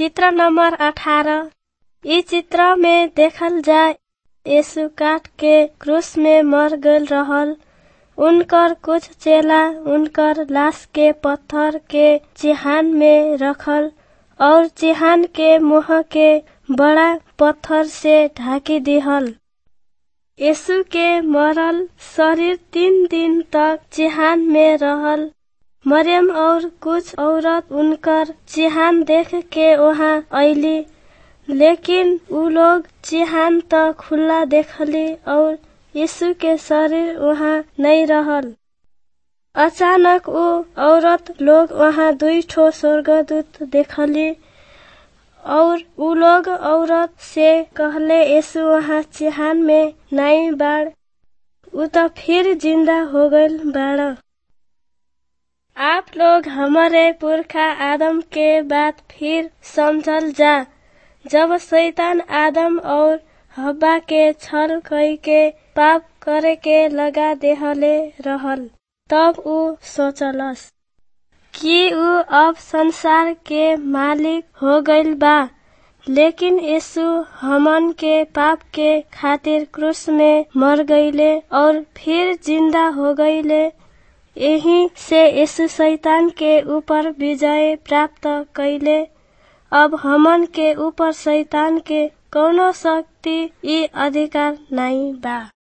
चित्र नंबर अठारह इ चित्र में देखल जाय यीशु काट के क्रूस में मर गईल रहल उनकर कुछ चेला उनकर लाश के पत्थर के चिहान में रखल और चिहान के मुंह के बड़ा पत्थर से ढाकी दिहल यीशु के मरल शरीर तीन दिन तक चिहान में रहल मरियम और कुछ औरत उनकर चिहान देख के वहाँ अइली लेकिन उ लोग चिहान त खुला देखली और यीशु के शरीर वहाँ नहीं रहल अचानक उ औरत लोग वहाँ दुई ठो स्वर्गदूत देखली और उ लोग औरत से कहले यीशु वहाँ चिहान में नहीं बाड़ उ त फिर जिंदा हो गईल बाड़ आप लोग हमारे पुरखा आदम के बात फिर समझल जा जब शैतान आदम और हब्बा के छल कई के पाप करे के लगा देहले रहल तब उ सोचलस कि उ अब संसार के मालिक हो गईल बा लेकिन यीशु हमन के पाप के खातिर क्रूस में मर गईले और फिर जिंदा हो गईले यही से यीशु शैतान के ऊपर विजय प्राप्त कैले अब हमन के ऊपर शैतान के कौनो शक्ति ई अधिकार नहीं बा